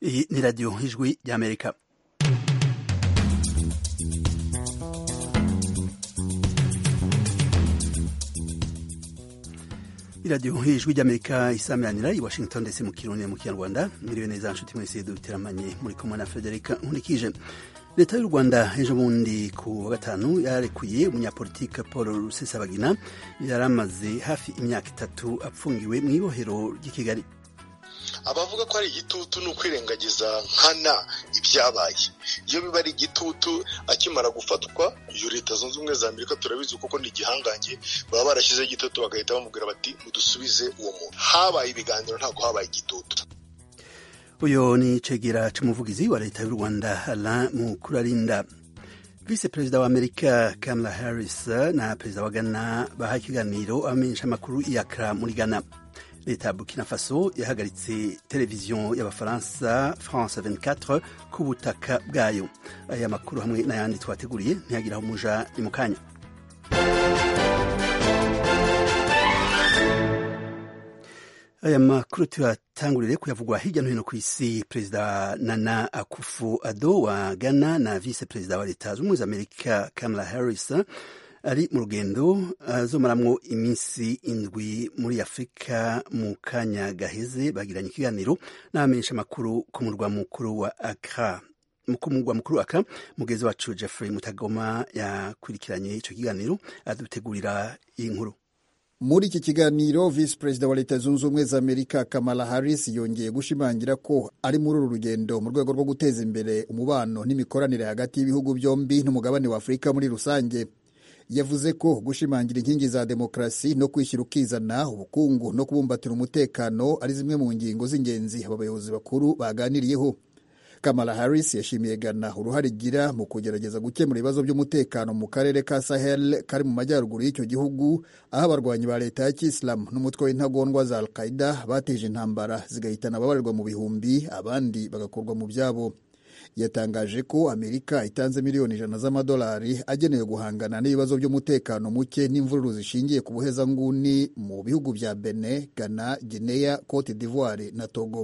Iyi ni radiyo ijwi ry'amerika iradiyo ijwi ry'amerika isamiranira i washington ndetse mu kirundi mu kinyarwanda mwiriwe neza nshuti mwese duteramanye muri kumwe na frederica nkunikije leta y'u rwanda ejo bundi ku wa gatanu yararekuye umunyapolitike paul rusesabagina yari amaze hafi imyaka itatu apfungiwe mu ibohero ry'i kigali abavuga ko ari igitutu ni ukwirengagiza nkana ibyabaye iyo biba ari igitutu akimara gufatwa iyo leta zunze ubumwe za amerika turabizi kuko ni igihangange baba barashyizeho igitutu bagahita bamubwira bati mudusubize uwo muntu habaye ibiganiro ntabwo habaye igitutu uyu ni cegera c'umuvugizi wa leta y'u rwanda alain mukurarinda visi perezida wa amerika kamala harris na perezida wa ghana bahaye ikiganiro abamenyesha amakuru i Accra muri ghana leta ya burkina faso yahagaritse televiziyo y'abafaransa france 24 ku butaka bwayo aya makuru hamwe n'ayandi twateguriye ntiyagira aho umuja ni mu kanya aya makuru tuyatangurire kuyavugwa hirya no hino ku isi perezida nana akufu ado wa ghana na vice perezida wa leta z'ubumwe za amerika kamala harris ari mu rugendo azomaramwo iminsi indwi muri afurika mu kanya gaheze bagiranye ikiganiro n'abamenyesha amakuru ku murwa mukuru wa akra ku murwa mukuru wa akra mugezi wacu jeffrey mutagoma yakurikiranye ico kiganiro adutegurira iyi nkuru muri iki kiganiro visi perezida wa leta zunze ubumwe za amerika kamala harris yongeye gushimangira ko ari muri uru rugendo mu rwego rwo guteza imbere umubano n'imikoranire hagati y'ibihugu byombi n'umugabane wa afurika muri rusange yavuze ko gushimangira inkingi za demokarasi no kwishyira ukizana ubukungu no kubumbatira umutekano ari zimwe mu ngingo z'ingenzi aba bayobozi bakuru baganiriyeho kamala harris yashimiye ghana uruhare igira mu kugerageza gukemura ibibazo by'umutekano mu karere ka sahel kari mu majyaruguru y'icyo gihugu aho abarwanyi ba leta ya kisilamu n'umutwe w'intagondwa za al qaida bateje intambara zigahitana ababarirwa mu bihumbi abandi bagakurwa mu byabo yatangaje ko amerika itanze miliyoni ijana z'amadolari agenewe guhangana n'ibibazo by'umutekano muke n'imvururu zishingiye ku buhezanguni mu bihugu bya bene ghana guinea cote d'ivoire na togo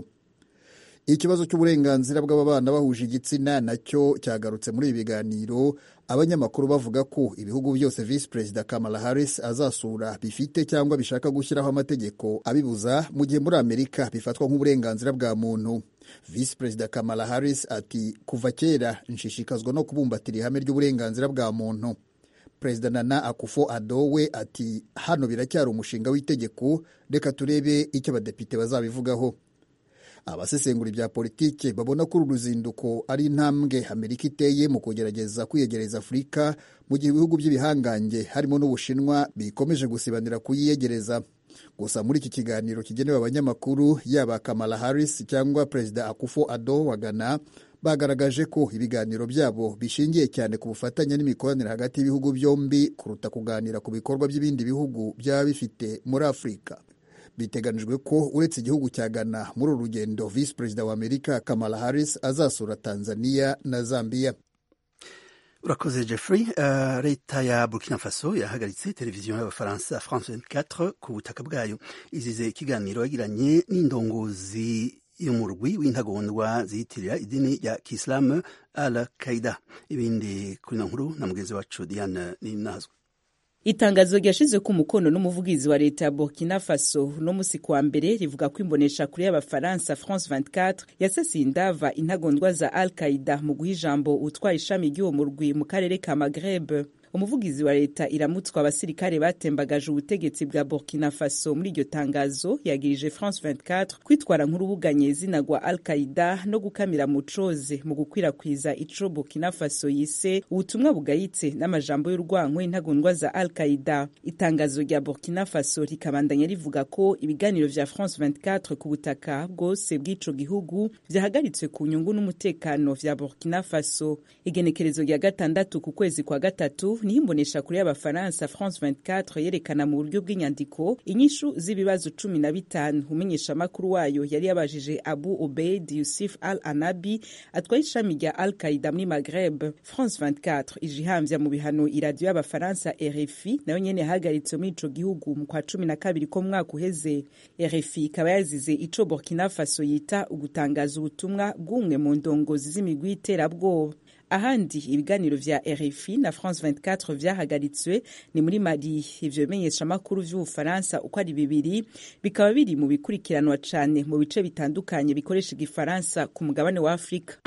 ikibazo cy'uburenganzira bw'ababana bahuje igitsina nacyo cyagarutse muri ibi biganiro abanyamakuru bavuga ko ibihugu byose visi perezida kamala harris azasura bifite cyangwa bishaka gushyiraho amategeko abibuza mu gihe muri amerika bifatwa nk'uburenganzira bwa muntu visi perezida kamala harris ati kuva kera nshishikazwa no kubumbatira ihame ry'uburenganzira bwa muntu perezida nana akufo ado we ati hano biracyari umushinga w'itegeko reka turebe icyo abadepite bazabivugaho abasesengura ibya politike babona ko uru ruzinduko ari intambwe amerika iteye mu kugerageza kwiyegereza afurika mu gihe ibihugu by'ibihangange harimo n'ubushinwa bikomeje gusibanira kuyiyegereza gusa muri iki kiganiro kigenewe abanyamakuru yaba kamala harris cyangwa perezida akufo ado wa ghana bagaragaje ko ibiganiro byabo bishingiye cyane ku bufatanye n'imikoranire hagati y'ibihugu byombi kuruta kuganira ku bikorwa by'ibindi bihugu byaba bifite muri afurika biteganijwe ko uretse igihugu cya ghana muri uru rugendo visi perezida wa amerika kamala harris azasura tanzania na zambia urakoze jeffrey uh, leta ya burkina faso yahagaritse televiziyo y'abafaransa france 24 ku butaka bwayo izize ikiganiro yagiranye n'indongozi y'umurwi w'intagondwa ziyitirira idini rya kisilamu al qaida ibindi kuri ino nkuru na mugenzi wacu diane ninazwe itangazo ryashize ku mukono n'umuvugizi wa leta ya burkina faso no musi kwa mbere rivuga ko imbonesha kure y'abafaransa france 24 yasasiye indava intagondwa za al qaida mu guha ijambo utwaye ishami ry'uwo murwi mu karere ka magreb umuvugizi wa leta iramutswa abasirikare batembagaje ubutegetsi bwa burkina faso muri iryo tangazo yagirije france 24 kwitwara nk'urubuga nyezina rwa al qaida no gukamira mu coze mu gukwirakwiza ico burkina faso yise ubutumwa bugayitse n'amajambo y'urwanko intagondwa za al qaida itangazo rya burkina faso rikabandanya rivuga ko ibiganiro vya france 24 ku butaka bwose bw'ico gihugu vyahagaritswe ku nyungu n'umutekano vya burkina faso igenekerezo rya gatandatu ku kwezi kwa gatatu niho imboneshakure y'abafaransa france 24 yerekana mu buryo bw'inyandiko inyishu z'ibibazo cumi na bitanu umenyeshamakuru wayo yari yabajije abu obeid yusuf al anabi atwaye ishami rya al qaida muri maghreb france 24 ije ihambya mu bihano iradiyo y'abafaransa rfi nayo nyene yahagaritse muri ico gihugu mu kwa cumi na kabiri ko mwaka uheze rfi ikaba yazize ico burkina faso yita ugutangaza ubutumwa bw'umwe mu ndongozi z'imigwi y'iterabwoba ahandi ibiganiro vya rfi na france 24 vyahagaritswe ni muri mali ivyo bimenyeshamakuru vy'ubufaransa uko ari bibiri bikaba biri mu bikurikiranwa cane mu bice bitandukanye bikoresha igifaransa ku mugabane wa afurika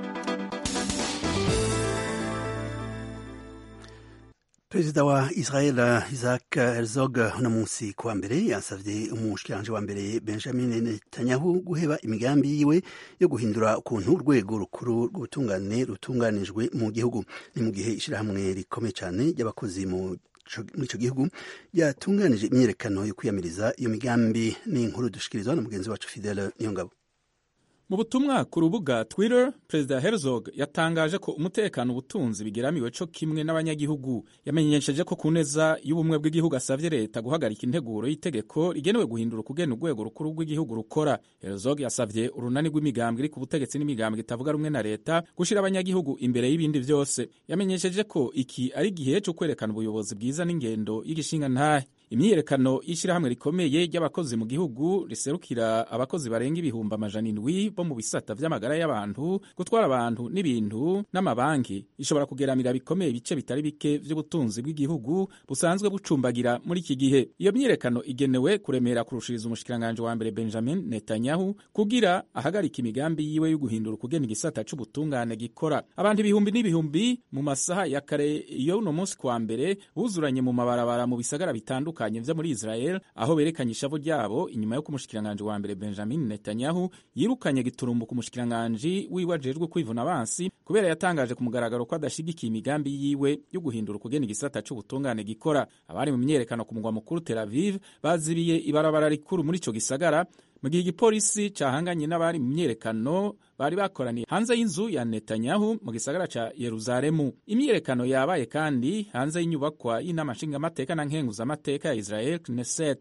perezida wa israel isaac herzog uno munsi kuwa mbere yasavye umushikiranje wa mbere benjamin netanyahu guheba imigambi yiwe yo guhindura ukuntu urwego rukuru rw'ubutungane rutunganijwe mu gihugu ni mu gihe ishirahamwe rikomeye cane ry'abakozi mu muri ico gihugu ryatunganije imyiyerekano yo kwiyamiriza iyo migambi ni inkuru dushikirizwa na mugenzi wacu fidele niyongabo mu butumwa ku rubuga twitter perezida herzog yatangaje ko umutekano ubutunzi bigeramiwe co kimwe n'abanyagihugu yamenyesheje ko ku neza y'ubumwe bw'igihugu asavye leta guhagarika integuro y'itegeko rigenewe guhindura ukugena urwego rukuru rw'igihugu rukora herzog yasavye urunani rw'imigambwe iri ku butegetsi n'imigambwe itavuga rumwe na leta gushira abanyagihugu imbere y'ibindi vyose yamenyesheje ko iki ari igihe co kwerekana ubuyobozi bwiza n'ingendo y'igishinga ntahe imyiyerekano y'ishyirahamwe rikomeye ry'abakozi mu gihugu riserukira abakozi barenga ibihumbi amajana indwi bo mu bisata vy'amagara y'abantu gutwara abantu n'ibintu n'amabanki ishobora kugeramira bikomeye ibice bitari bike vy'ubutunzi bw'igihugu busanzwe bucumbagira muri iki gihe iyo myiyerekano igenewe kuremera kurushiriza umushikiranganji wa mbere benjamin netanyahu kugira ahagarika imigambi yiwe yo guhindura ukugena igisata c'ubutungane gikora abantu ibihumbi n'ibihumbi mu masaha ya kare iyo uno munsi kwa mbere buzuranye mu mabarabara mu bisagara bitandukanye bitandukanye vyo muri Israel aho berekanye ishavu ryabo inyuma yo kumushikiranganje wa mbere Benjamin Netanyahu yirukanye giturumbuka umushikiranganje wiwe ajejwe kwivuna abansi kubera yatangaje ku mugaragaro ko adashigikiye imigambi yiwe yo guhindura ukugena igisata c'ubutungane gikora abari mu myerekano ku mugwa mukuru Tel Aviv bazibiye ibarabara rikuru muri ico gisagara mu gihe igipolisi cahanganye n'abari mu myerekano bari bakoraniye hanze y'inzu ya Netanyahu mu gisagara ca Yeruzalemu. Imyiyerekano yabaye kandi hanze y'inyubakwa y'inama nshingamateka na nkenguzamateka ya Israel Knesset.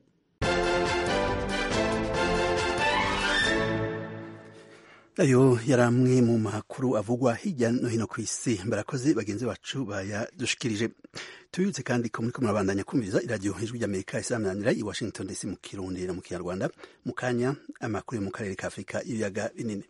ayo yari amwe mu makuru avugwa hirya no hino ku isi barakoze bagenzi bacu bayadushikirije tubibutse kandi ko muriko murabandanya kumviriza iradiyo ijwi ry'amerika isamananira i washington dc mu kirundi no mu kinyarwanda mu kanya amakuru yo mu karere ka afurika y'ibiyaga binini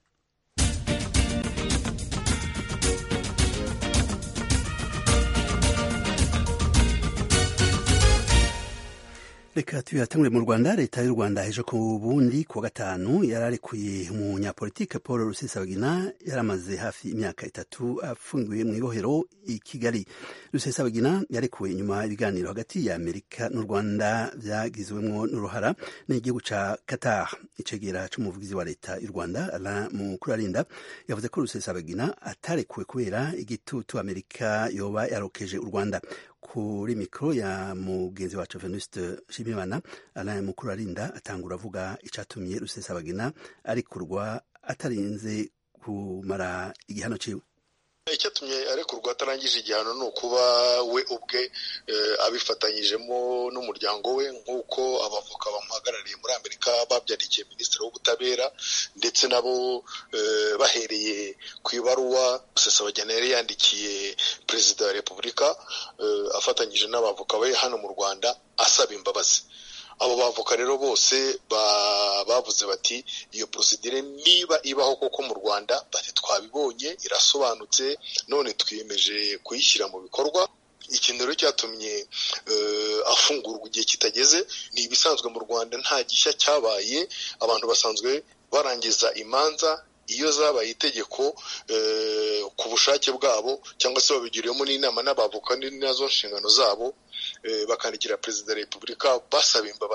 reka tuyatangure mu rwanda leta y'u rwanda ejo ku bundi kuwa gatanu yararekuye umunyapolitike paul rusesabagina yaramaze hafi imyaka itatu afungiwe mu ibohero i kigali rusesabagina yarekuwe inyuma ibiganiro hagati ya amerika n'u rwanda byagizwemwo n'uruhara n'igihugu ca qatar icegera c'umuvugizi wa leta y'u rwanda alain mukurarinda yavuze ko rusesabagina atarekuwe kubera igitutu amerika yoba yarokeje u rwanda kuri mikoro ya mugenzi wacu venuste nshimiyimana alain mukurarinda atangura avuga icatumye rusesabagina arekurwa atarinze kumara igihano ciwe icyatumye arekurwa atarangije igihano ni ukuba we ubwe abifatanyijemo n'umuryango we nk'uko abavoka bamuhagarariye muri amerika babyarikiye minisitiri w'ubutabera ndetse nabo bahereye ku ibaruwa rusesabagina yari yandikiye perezida wa repubulika afatanyije n'abavoka be hano mu rwanda asaba imbabazi abo bavoka rero bose bavuze bati iyo porosidire niba ibaho koko mu rwanda bati twabibonye irasobanutse none twiyemeje kuyishyira mu bikorwa ikintu rero cyatumye afungurwa igihe kitageze ni ibisanzwe mu rwanda nta gishya cyabaye abantu basanzwe barangiza imanza iyo zabaye itegeko ku bushake bwabo cyangwa se babigiriyemo n'inama n'abavoka nazo nshingano zabo bakandikira perezida wa repubulika basaba imbabazi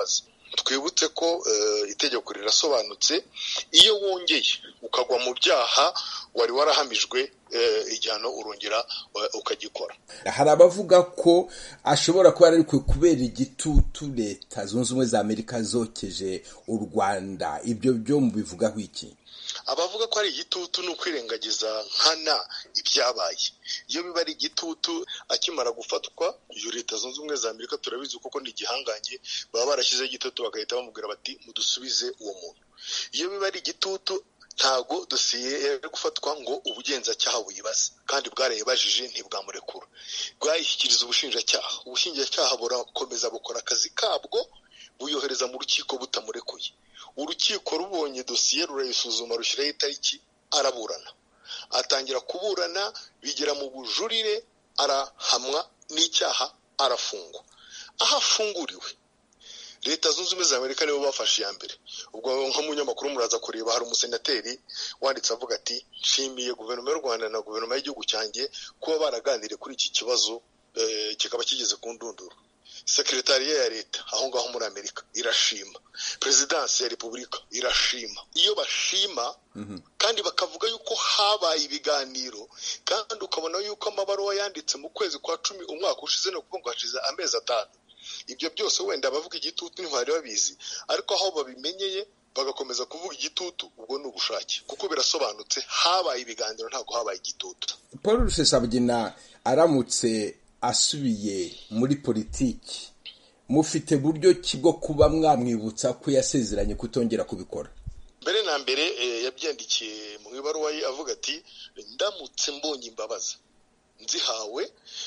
twibutse ko itegeko rirasobanutse iyo wongeye ukagwa mu byaha wari warahamijwe igihano urongera ukagikora hari abavuga ko ashobora kuba ari kubera igitutu leta zunze ubumwe za amerika zokeje u rwanda ibyo byo mubivugaho iki abavuga ko ari igitutu ni ukwirengagiza nkana ibyabaye iyo biba ari igitutu akimara gufatwa iyo leta zunze ubumwe za amerika turabizi kuko ni igihangange baba barashyizeho igitutu bagahita bamubwira bati mudusubize uwo muntu iyo biba ari igitutu ntabwo dosiye yari gufatwa ngo ubugenzacyaha buyibaze kandi bwarayibajije ntibwamurekura bwayishyikiriza ubushinjacyaha ubushinjacyaha burakomeza bukora akazi kabwo buyohereza mu rukiko butamurekuye urukiko rubonye dosiye rurayisuzuma rushyiraho itariki araburana atangira kuburana bigera mu bujurire arahamwa n'icyaha arafungwa aho afunguriwe leta zunze ubumwe za amerika nibo bafashe iya mbere ubwo nk'umunyamakuru muraza kureba hari umusenateri wanditse avuga ati nshimiye guverinoma y'u rwanda na guverinoma y'igihugu cyanjye kuba baraganiriye kuri iki kibazo kikaba kigeze ku ndunduro sekretariya ya leta aho ngaho muri amerika irashima perezidansi ya repubulika irashima iyo bashima kandi bakavuga yuko habaye ibiganiro kandi ukabona yuko amabaruwa yanditse mu kwezi kwa cumi umwaka ushize ni ukuvuga ngo hashize amezi atanu ibyo byose wenda abavuga igitutu ntibari babizi ariko aho babimenyeye bagakomeza kuvuga igitutu ubwo ni ubushake kuko birasobanutse habaye ibiganiro ntabwo habaye igitutu paul rusesabugina aramutse asubiye muri politiki mufite buryo ki bwo kuba mwamwibutsa ko yasezeranye kutongera kubikora mbere na mbere yabyandikiye mu ibaruwa ye avuga ati ndamutse mbonye imbabazi nzihawe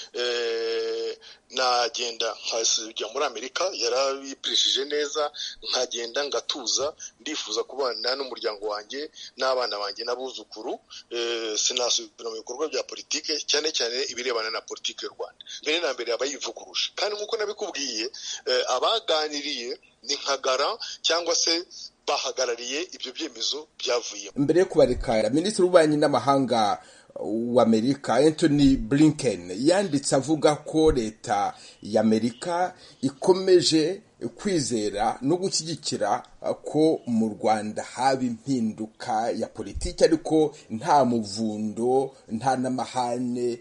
nagenda nkajya muri amerika yarabipirishije neza nkagenda ngatuza ndifuza kubana n'umuryango wanjye n'abana banjye n'abuzukuru sinasubira mu bikorwa bya politike cyane cyane ibirebana na politike y'u rwanda mbere na mbere aba yivuguruje kandi nk'uko nabikubwiye abaganiriye ni nkagara cyangwa se bahagarariye ibyo byemezo byavuye mbere yo kubarekara minisitiri w'ububanyi n'amahanga w'amerika anthony blinken yanditse avuga ko leta y'amerika ikomeje kwizera no gushyigikira ko mu rwanda haba impinduka ya politiki ariko nta muvundo nta n'amahane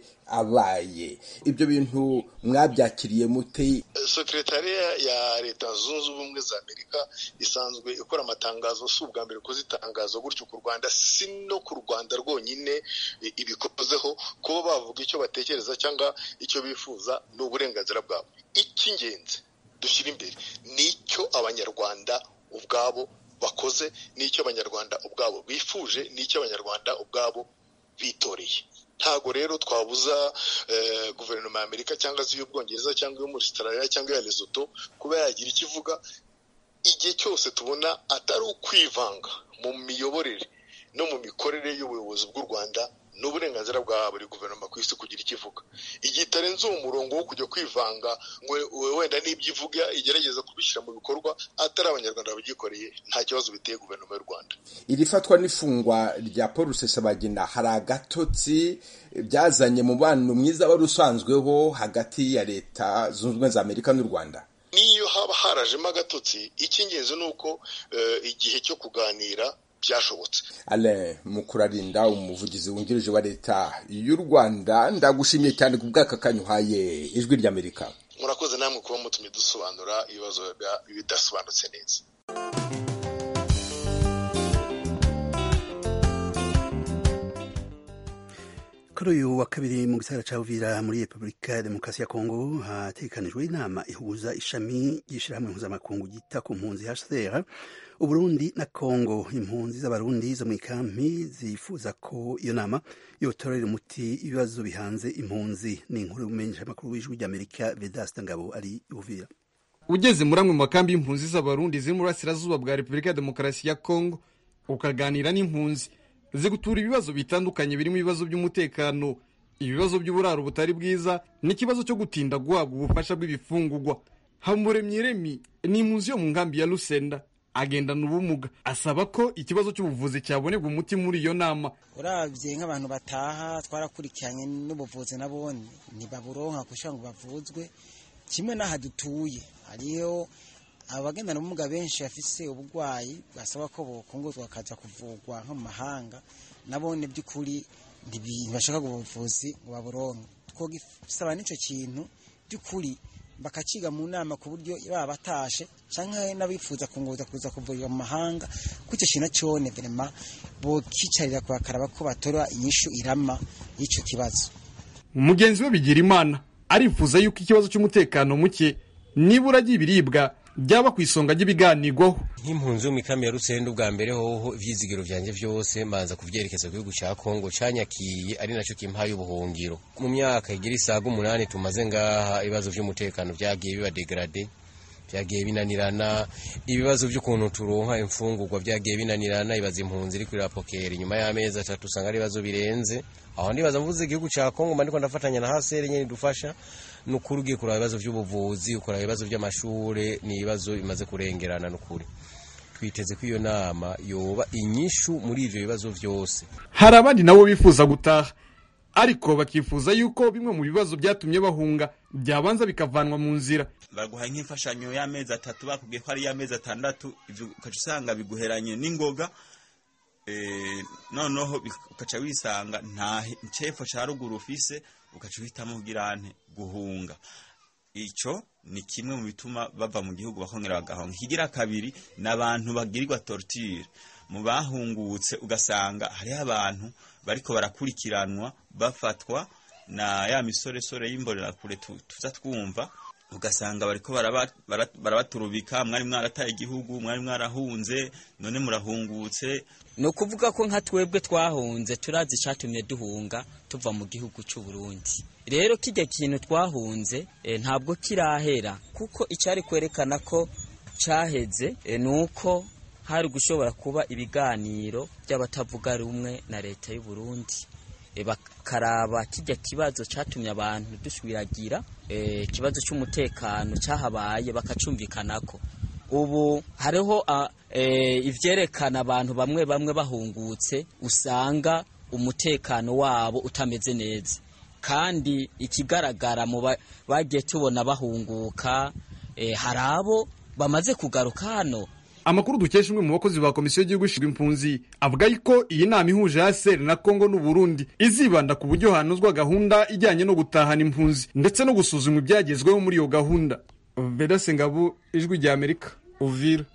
abaye ibyo bintu mwabyakiriye mute sekretariya ya leta zunze ubumwe za amerika isanzwe ikora amatangazo si ubwa mbere kuzitangaza gutyo ku rwanda si no ku rwanda rwonyine ibikozeho kuba bavuga icyo batekereza cyangwa icyo bifuza ni uburenganzira bwabo icy'ingenzi dushyira imbere ni icyo abanyarwanda ubwabo bakoze n'icyo abanyarwanda ubwabo bifuje n'icyo abanyarwanda ubwabo bitoreye ntabwo rero twabuza guverinoma ya amerika cyangwa se iy'ubwongereza cyangwa iyo muri Australia cyangwa iya Lesotho kuba yagira icyo ivuga igihe cyose tubona atari ukwivanga mu miyoborere no mu mikorere y'ubuyobozi bw'u rwanda ni uburenganzira bwa buri guverinoma ku isi kugira icyo ivuga igihe itarenze uwo murongo wo kujya kwivanga ngo wenda n'ibyo ivuga igerageza kubishyira mu bikorwa atari abanyarwanda babyikoreye nta kibazo biteye guverinoma y'u rwanda iri fatwa n'ifungwa rya paul rusesabagina hari agatotsi byazanye mubano mwiza wari usanzweho hagati ya leta zunze ubumwe za amerika n'u rwanda n'iyo haba harajemo agatotsi icy'ingenzi ni uko igihe cyo kuganira byashobotse ale mukurarinda umuvugizi wungirije wa leta y'u rwanda ndagushimiye cyane ku bw'aka kanyuhaye ijwi ry'amerika murakoze namwe kuba mutumye dusobanura ibibazo bidasobanutse neza kuri uyu wa kabiri mu gisagara cya Uvira muri repubulika ya demokarasi ya kongo hategekanijwe inama ihuza ishami ry'ishyirahamwe mpuzamakungu ryita ku mpunzi hcr uburundi na kongo impunzi z'abarundi zo mu ikampi zifuza ko iyo nama yotorera umuti ibibazo bihanze impunzi ni inkuru y'umumenyeshamakuru w'ijwi ry'amerika vedasta ngabo ari uvira ugeze muri amwe mu makambi y'impunzi z'abarundi ziri mu burasirazuba bwa repubulika ya demokarasi ya kongo ukaganira n'impunzi zigutura ibibazo bitandukanye birimo ibibazo by'umutekano ibibazo by'uburaro butari bwiza n'ikibazo cyo gutinda guhabwa ubufasha bw'ibifungugwa hamuremyi remi ni impunzi yo mu nkambi ya rusenda agendana ubumuga asaba ko ikibazo cy'ubuvuzi cyabonerwa umuti muri iyo nama urabye nk'abantu bataha twarakurikiranye n'ubuvuzi nabone ntibaburonka kugira ngo bavuzwe kimwe n'aha dutuye hariho abagendana ubumuga benshi bafise uburwayi basaba ko bokunguzwa bakaja kuvurwa nko mu mahanga nabone by'ukuri ntibashaka ubuvuzi ngo baburonke twogisaba n'ico kintu by'ukuri bakaciga mu nama ku buryo baba batashe canke n'abifuza kunguza kuza kuvurirwa mu mahanga kuco kintu cone vrema bokicarira kubakaraba ko batora inyishu irama y'ico kibazo umugenzi we bigira imana arifuza yuko ikibazo cy'umutekano muke nibura ry'ibiribwa byaba ku isonga ry'ibiganirwaho nk'impunzi yo mu ikambi ya rusenda ubwa mbere hoho ivyizigiro vyanje vyose manza kuvyerekeza ku gihugu ca kongo canyakiye ari naco kimpaye ubuhungiro mu myaka igira isaga umunani tumaze ngaha ibibazo vy'umutekano vyagiye biba degrade vyagiye binanirana ibibazo vy'ukuntu turonka imfungurwa vyagiye binanirana ibaza impunzi iri kwirapokera inyuma y'amezi atatu usanga ari ibibazo birenze aho ndibaza mvuze igihugu ca kongo mba ndiko ndafatanya na hasere nyene dufasha nukuri ugiye kuraba ibibazo vy'ubuvuzi ukuraba ibibazo vy'amashure ni ibibazo bimaze kurengerana nukuri twiteze ko iyo nama yoba inyishu muri ivyo bibazo vyose hari abandi nabo bifuza gutaha ariko bakifuza yuko bimwe mu bibazo byatumye bahunga byabanza bikavanwa mu nzira baguha nk'imfashanyo y'amezi atatu bakubwiye ko ari iy'amezi atandatu ivyo ukaca usanga biguheranye n'ingoga noneho ukaca wisanga nta cepfo ca ruguru ufise ukaca uhitamo kugirante guhunga ico ni kimwe mu bituma bava mu gihugu bakongera bagahonga ikigira kabiri ni abantu bagirirwa torture mu bahungutse ugasanga hariho abantu bariko barakurikiranwa bafatwa na ya misoresore y'imbonerakure tuza twumva ugasanga bariko barabaturubika mwari mwarataye igihugu mwari mwarahunze none murahungutse ni ukuvuga ko nka twebwe twahunze turazi icatumye duhunga tuva mu gihugu cy'u Burundi rero kijya kintu twahunze ntabwo kirahera kuko icyari kwerekana ko cyaheze ni uko hari gushobora kuba ibiganiro by'abatavuga rumwe na leta y'u Burundi bakaraba kijya kibazo cyatumye abantu duswiragira ikibazo cy'umutekano cyahabaye bakacumvikanako ubu hariho ivyerekana abantu bamwe bamwe bahungutse usanga umutekano wabo utameze neza kandi ikigaragara mu bagiye tubona bahunguka hari abo bamaze kugaruka hano amakuru dukesha umwe mu bakozi ba komisiyo y'igihugu ishinzwe impunzi avuga yuko iyi nama ihuje ASR na Kongo n'u Burundi izibanda ku buryo hanozwa gahunda ijyanye no gutahana impunzi ndetse no gusuzuma ibyagezweho muri iyo gahunda Vedase Ngabo ijwi rya Amerika Uvira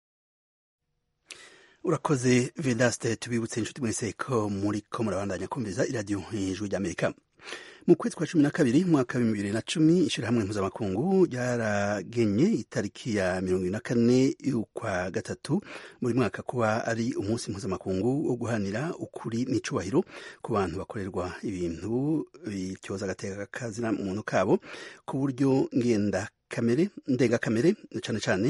urakoze Vedaste tubibutse inshuti mwese ko muri ko murabandanya kumviza iradiyo ijwi rya Amerika mu kwezi kwa cumi na kabiri mwaka w'ibihumbi bibiri na cumi ishyirahamwe mpuzamakungu ryaragenye itariki ya mirongo ine na kane y'ukwa gatatu buri mwaka kuba ari umunsi mpuzamakungu wo guhanira ukuri n'icubahiro ku bantu bakorerwa ibintu bityoza agateka kazina muntu kabo ku buryo ngenda kamere ndengakamere cyane cyane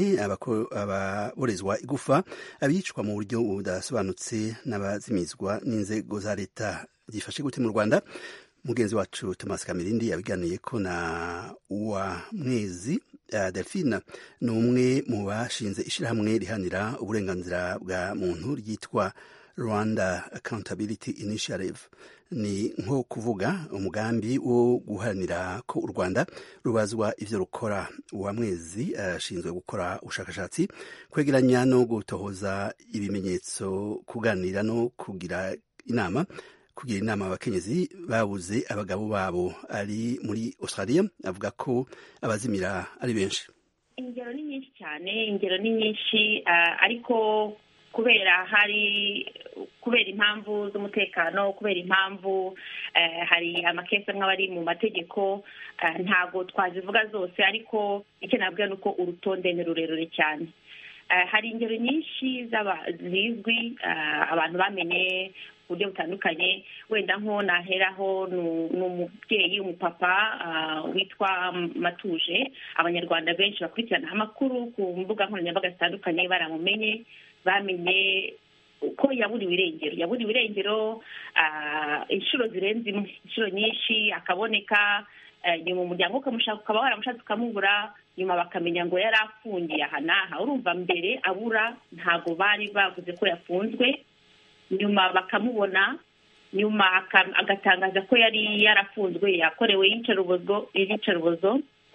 ababorezwa igufa abicwa mu buryo budasobanutse n'abazimizwa n'inzego za leta byifashe gute mu rwanda mugenzi wacu Thomas Kamirindi yabiganiye ko na uwa mwezi uh, Delphine ni umwe mu bashinze ishyirahamwe rihanira uburenganzira bwa muntu ryitwa Rwanda Accountability Initiative ni nko kuvuga umugambi wo guharanira ko u Rwanda rubazwa ivyo rukora uwa mwezi ashinzwe uh, gukora ubushakashatsi kwegeranya no gutohoza ibimenyetso kuganira no kugira inama kugira inama abakenyezi babuze abagabo babo ari muri Australia avuga ko abazimira ari benshi ingero ni nyinshi cyane ingero ni nyinshi ariko kubera hari kubera impamvu z'umutekano kubera impamvu hari amakesi amwe aba ari mu mategeko ntabwo twazivuga zose ariko icyo nabwira ni uko urutonde ni rurerure cyane hari ingero nyinshi zizwi abantu bamenye buryo butandukanye wenda nko naheraho ni umubyeyi umupapa witwa matuje abanyarwanda benshi bakurikirana amakuru ku mbuga nkoranyambaga zitandukanye baramumenye bamenye ko yaburiwe irengero yaburiwe irengero inshuro zirenze imwe inshuro nyinshi akaboneka nyuma umuryango ukamushaka ukaba waramushatse ukamubura nyuma bakamenya ngo yari afungiye aha n'aha urumva mbere abura ntabwo bari bavuze ko yafunzwe nyuma bakamubona nyuma agatangaza ko yari yarafunzwe yakorewe iyicarubozo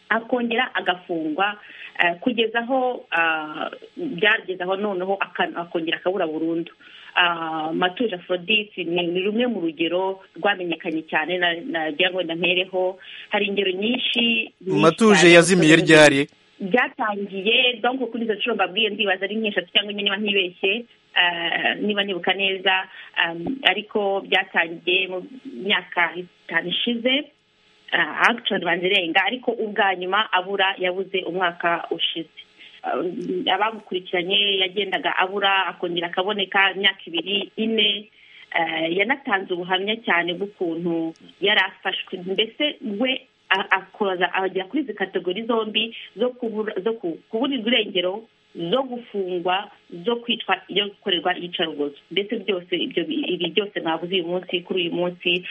akongera agafungwa kugeza aho byageze aho noneho akongera akabura burundu matuje afrodite ni rumwe mu rugero rwamenyekanye cyane nagira ngo wenda mpereho hari ingero nyinshi matuje yazimiye ryari byatangiye donko kuri izo nshuro mbabwiye ndibaza ari nk'eshatu cyangwa enye niba ntibeshye niba nibuka neza ariko byatangiye mu myaka itanu ishize akishoni banza irenga ariko ubwa nyuma abura yabuze umwaka ushize abamukurikiranye yagendaga abura akongera akaboneka imyaka ibiri ine yanatanze ubuhamya cyane bw'ukuntu yari afashwe mbese we akoza agera kuri izi kategori zombi zo kuburirwa irengero zo gufungwa zo kwitwa iyo gukorerwa iyicarubozo ndetse byose ibi byose mwabuze uyu munsi kuri uyu munsi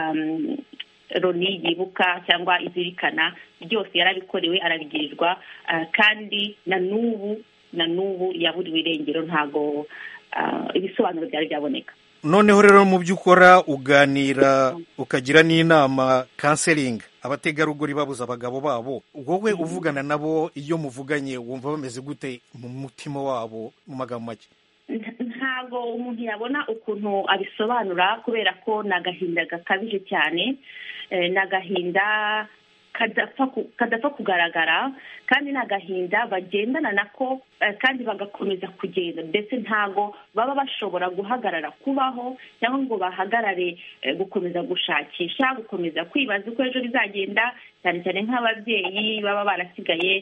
loni yibuka cyangwa izirikana byose yarabikorewe arabigirirwa kandi na n'ubu na n'ubu yaburiwe irengero ntabwo ibisobanuro byari byaboneka noneho rero mu byo ukora uganira ukagira n'inama kanseringi abategarugori babuze abagabo babo wowe uvugana nabo iyo muvuganye wumva bameze gute mu mutima wabo mu magambo make ntabwo umuntu yabona ukuntu abisobanura kubera ko ni agahinda gakabije cyane ni agahinda kadapfa kugaragara kandi ni agahinda bagendana nako kandi bagakomeza kugenda ndetse ntabwo baba bashobora guhagarara kubaho cyangwa ngo bahagarare gukomeza gushakisha gukomeza kwibaza uko ejo bizagenda cyane cyane nk'ababyeyi baba barasigaye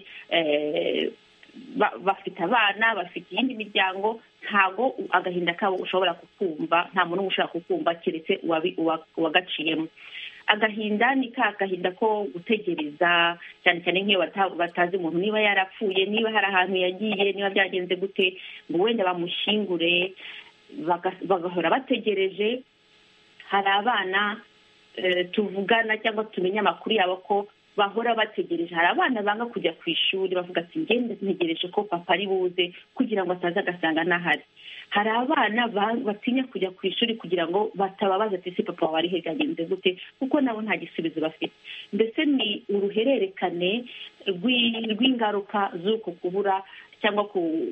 bafite abana bafite iyindi miryango ntabwo agahinda kabo ushobora kukumva nta muntu ushobora kukumva keretse uwagaciyemo agahinda ni ka gahinda ko gutegereza cyane cyane nk'iyo batazi umuntu niba yarapfuye niba hari ahantu yagiye niba byagenze gute ngo wenda bamushyingure bagahora bategereje hari abana tuvugana cyangwa tumenya amakuru yabo ko bahora bategereje hari abana banga kujya ku ishuri bavuga ati ngende ntegereje ko papa ari buze kugira ngo ataza agasanga ntahari hari abana batinya kujya ku ishuri kugira ngo batababaza ati ese papa wawe ari he byagenze gute kuko nabo nta gisubizo bafite mbese ni uruhererekane rw'ingaruka z'uko kubura cyangwa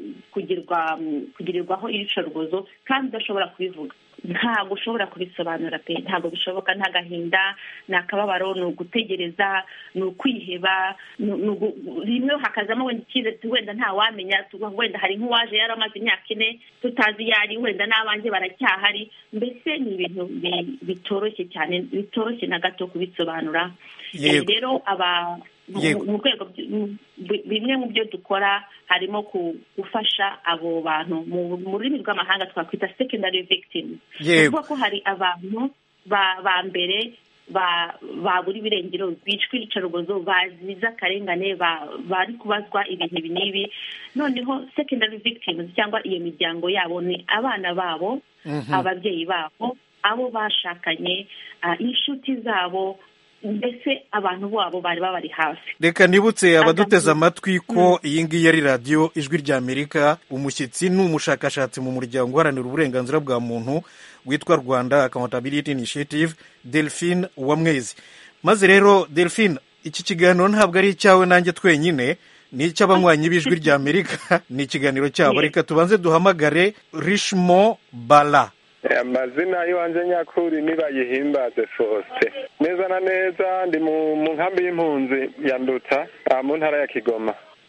kugirirwaho iyicarubozo kandi udashobora kubivuga ntabwo ushobora kubisobanura pe ntabwo bishoboka nta gahinda ni akababaro ni ugutegereza ni ukwiheba rimwe hakazamo wenda icyizere wenda ntawamenya wenda hari nk'uwaje yari amaze imyaka ine tutazi iyo ari wenda n'abanjye baracyahari mbese ni ibintu bitoroshye cyane bitoroshye na gato kubisobanura rero aba mu rwego bimwe mu byo dukora harimo gufasha abo bantu mu rurimi rw'amahanga twakwita secondary victims ni ukuvuga ko hari abantu ba mbere babura ibirengero bicwa iyicarubozo bazize akarengane bari kubazwa ibintu ibi n'ibi noneho secondary victims cyangwa iyo miryango yabo ni abana babo ababyeyi babo abo bashakanye inshuti zabo mbese abantu babo bari babari hafi reka nibutse abaduteze amatwi ko iyi ngiyi ari radiyo ijwi ry'amerika umushyitsi ni umushakashatsi mu muryango uharanira uburenganzira bwa muntu witwa rwanda accountability initiative delphine uwamwezi maze rero delphine iki kiganiro ntabwo ari icyawe nanjye twenyine ni icy'abanywanyi b'ijwi ry'amerika ni ikiganiro cyabo reka tubanze duhamagare rishmo bala amazina y'iwanjye nyakuri nibayihimbaze fosite neza na neza ndi mu nkambi y'impunzi ya nduta mu ntara ya kigoma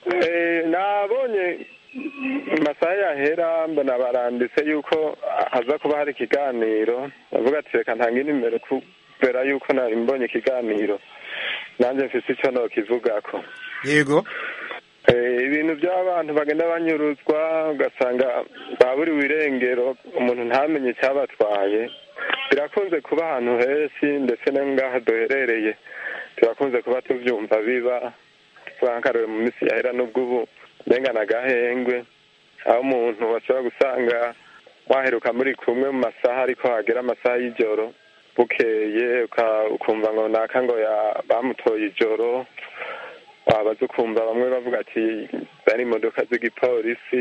nabonye amasaha yahera mbona baranditse yuko haza kuba hari ikiganiro bavuga ati reka ntange nimero kubera yuko nari mbonye ikiganiro nanjye mfite icyo nokivugako yego ibintu by'abantu bagenda banyuruzwa ugasanga baburiwe irengero umuntu ntamenye icyabatwaye birakunze kuba ahantu henshi ndetse no ngaha duherereye turakunze kuba tubyumva biba twakarore mu minsi yahera n'ubwo ubu mbengana agahengwe aho umuntu bashobora gusanga waheruka muri kumwe mu masaha ariko hagera amasaha y'ijoro bukeye ukumva ngo naka ngo bamutoye ijoro wabaza ukumva bamwe bavuga ati zari imodoka z'igipolisi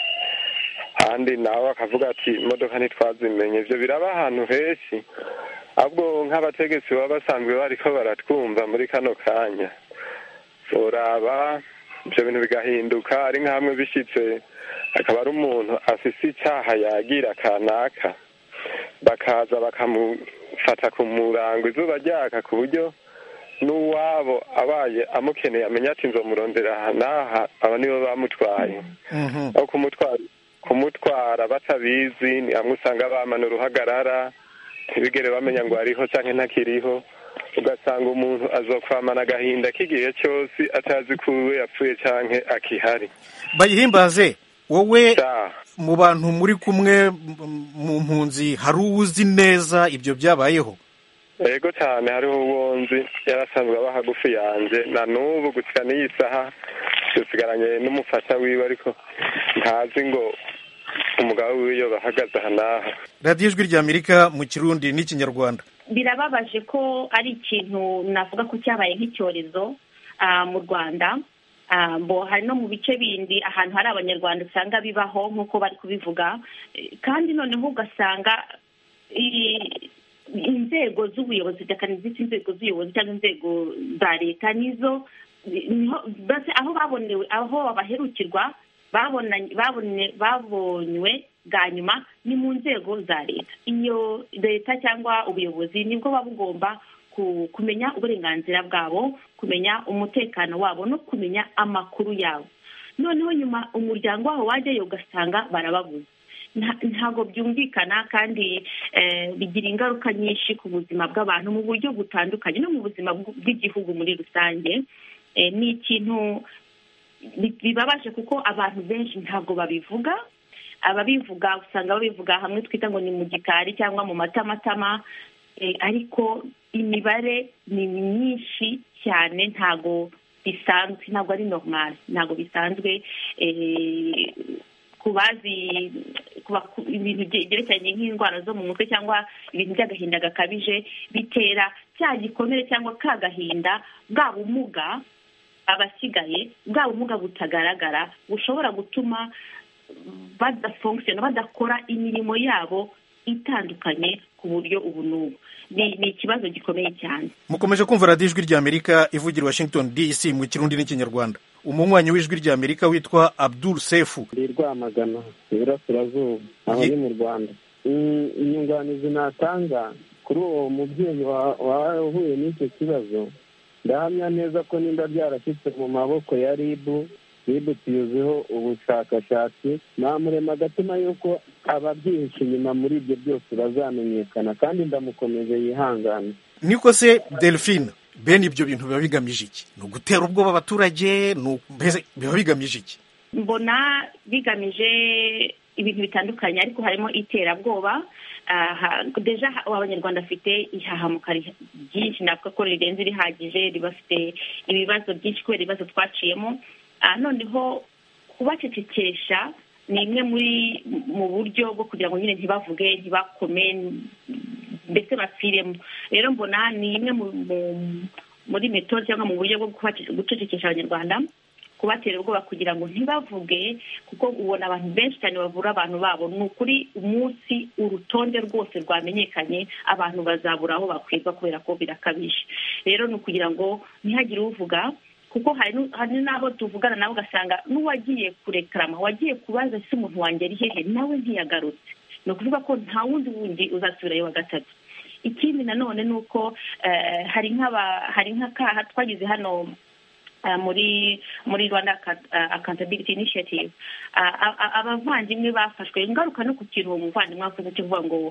ahandi nawe bakavuga ati imodoka ntitwazimenye ibyo biraba ahantu henshi ahubwo nk'abategetsi baba basanzwe bariko baratwumva muri kano kanya uraba ibyo bintu bigahinduka ari nk'amwe bishyitse akaba ari umuntu afise icyaha yagira kanaka bakaza bakamufata ku murango izuba ryaka ku buryo n'uwabo abaye amukeneye amenya ati nzomurondera aha n'aha aba nibo bamutwaye aho kumutwara kumutwara batabizi ni hamwe usanga bamana uruhagarara ntibigere bamenya ngo ariho cyangwa ntakiriho ugasanga umuntu azokwamana agahinda k'igihe cyose atazi ko uwe yapfuye cyangwa akihari bayihimbaze wowe mu bantu muri kumwe mu mpunzi hari uwuzi neza ibyo byabayeho yego cyane hariho uwo nzi yarasanzwe aba hagufi yanjye na n'ubu gushyira n'iyi saha dusigaranye n'umufasha wiwe ariko ntazi ngo umugabo wiwe iyo bahagaze aha n'aha radiyo ijwi ry'amerika mu kirundi n'ikinyarwanda birababaje ko ari ikintu navuga ko cyabaye nk'icyorezo mu rwanda bo hari no mu bice bindi ahantu hari abanyarwanda usanga bibaho nk'uko bari kubivuga kandi noneho ugasanga inzego z'ubuyobozi zita inzego z'ubuyobozi cyangwa inzego za leta nizo aho babonewe aho baherukirwa babonywe bwa nyuma ni mu nzego za leta iyo leta cyangwa ubuyobozi nibwo buba bugomba kumenya uburenganzira bwabo kumenya umutekano wabo no kumenya amakuru yabo noneho nyuma umuryango wabo wajyayo ugasanga barababuze ntabwo byumvikana kandi bigira ingaruka nyinshi ku buzima bw'abantu mu buryo butandukanye no mu buzima bw'igihugu muri rusange ni ikintu bibabaje kuko abantu benshi ntabwo babivuga ababivuga usanga babivuga hamwe twita ngo ni mu gikari cyangwa mu matamatama ariko imibare ni myinshi cyane ntabwo bisanzwe ntabwo ari normal ntabwo bisanzwe ku bazi ibintu byerekeranye nk'indwara zo mu mutwe cyangwa ibintu by'agahinda gakabije bitera cya gikomere cyangwa ka gahinda bwa bumuga abasigaye bwa bumuga butagaragara bushobora gutuma badafongusiyona badakora imirimo yabo itandukanye ku buryo ubu n'ubu ni ikibazo gikomeye cyane mukomeje kumva radiyo ijwi ry'amerika ivugira washington dc mu kirundi n'ikinyarwanda umunywanyi w'ijwi ry'amerika witwa abdul sefu ndi rwamagana iburasirazuba aho ni mu rwanda inyunganizi natanga kuri uwo mubyeyi wahuye n'icyo kibazo ndahamya neza ko nimba byarashyitse mu maboko ya ribu ribu tuyuzeho ubushakashatsi namurema agatima yuko ababyihishe inyuma muri ibyo byose bazamenyekana kandi ndamukomeje yihangane niko se delphine bene ibyo bintu biba bigamije iki ni ugutera ubwoba abaturage biba bigamije iki mbona bigamije ibintu bitandukanye ariko harimo iterabwoba deja abanyarwanda bafite ihahamuka ryinshi navuga ko rirenze rihagije ribafite ibibazo byinshi kubera ibibazo twaciyemo noneho kubacecekesha ni imwe muri mu buryo bwo kugira ngo nyine ntibavuge ntibakome mbese bapfiremo rero mbona ni imwe muri metode cyangwa mu buryo bwo gucecekesha abanyarwanda kubatera ubwoba kugira ngo ntibavuge kuko ubona abantu benshi cyane bavura abantu babo ni ukuri umunsi urutonde rwose rwamenyekanye abantu bazabura aho bakwirwa kubera ko birakabije rero ni ukugira ngo ntihagire uvuga kuko hari n'abo tuvugana nawe ugasanga n'uwagiye kurekarama wagiye kubaza se umuntu wanjye ari hehe nawe ntiyagarutse ni ukuvuga ko nta wundi wundi uzasubirayo wa gatatu ikindi nanone ni uko hari nk'akaha twagize hano muri muri rwanda accountability initiative abavandimwe bafashwe ingaruka no ku kintu uwo muvandimwe avuze cyo kuvuga ngo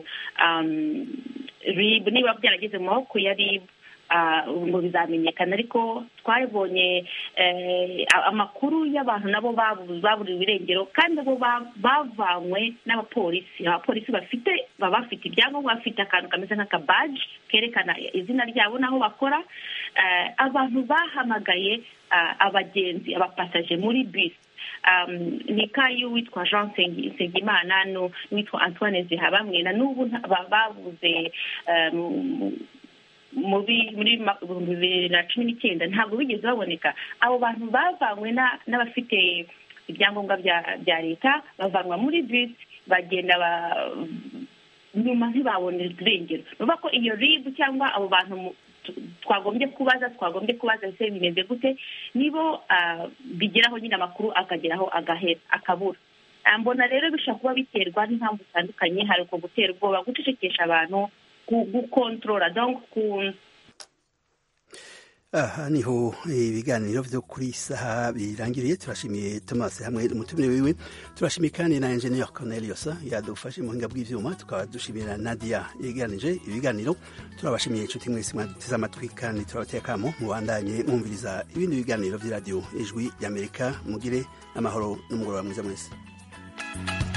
rib niba byarageze mu maboko ya rib ngo bizamenyekana ariko twabonye amakuru y'abantu nabo baburiwe irengero kandi bo bavanywe n'abapolisi abapolisi bafite baba bafite ibyangombwa bafite akantu kameze nk'akabaji kerekana izina ryabo n'aho bakora abantu bahamagaye abagenzi abapasaje muri bisi ni kayi witwa jean nsengimana n'uwitwa antoine zihabamwe na n'ubu babuze muri ibihumbi bibiri na cumi n'icyenda ntabwo bigeze baboneka abo bantu bavanywe n'abafite ibyangombwa bya leta bavanwa muri bisi bagenda nyuma ntibabonere irengero ni ukuvuga ko iyo ribu cyangwa abo bantu twagombye kubaza twagombye kubaza ese bimeze gute nibo bigeraho nyine amakuru akageraho agahera akabura mbona rero bishobora kuba biterwa n'impamvu zitandukanye hari uko gutera ubwoba gucecekesha abantu gukontorora ku aha niho ibiganiro byo kuri saha birangiriye turashimiye Thomas hamwe n'umutumire wiwe turashimiye kandi na engineer Cornelius yadufashe mu buhinga bw'ivyuma tukaba dushimira Nadia yeganije ibiganiro turabashimiye inshuti mwese mwateze amatwi kandi turabatekamo mubandanye mwumviriza ibindi biganiro by'iradiyo ijwi ry'Amerika mugire amahoro n'umugoroba mwiza mwese